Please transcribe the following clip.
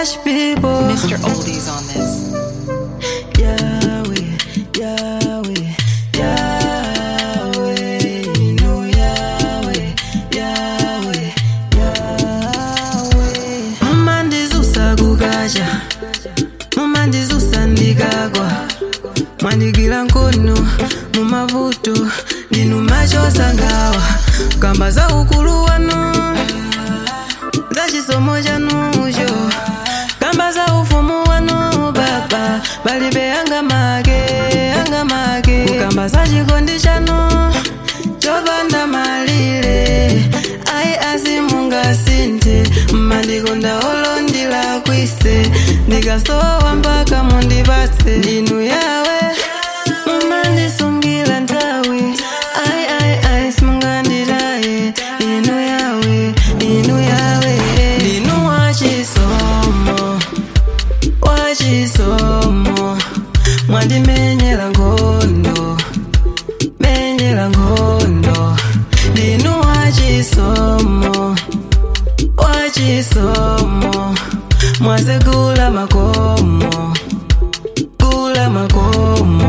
Cash people. Mr. Oldies on this. Yahweh, Yahweh, Yahweh, no Yahweh, Yahweh, Yahweh. Mumandizusa kukacha, mumandizusa ndikagwa, mwandigwira nkono mumavuto ndinu machosa ngawa kamba za ukulu wanu za chisomo chanucho kamba za ufumu wanu baba balibe anga make anga make kukamba za chikondi chanu chopanda malire ayi asimungasinthe mmandikonda olondila kwise ndikasowa mpaka mundipatse ndinu yawe mumandisungira nthawi ayi ayi ayi simunganditaye inu yawe inu yawe ndinu wachisomo wachisomo mwandimenyera nkhondo menyera nkhondo ndinu wachisomo wachisomo mwasegula makomo gula makomo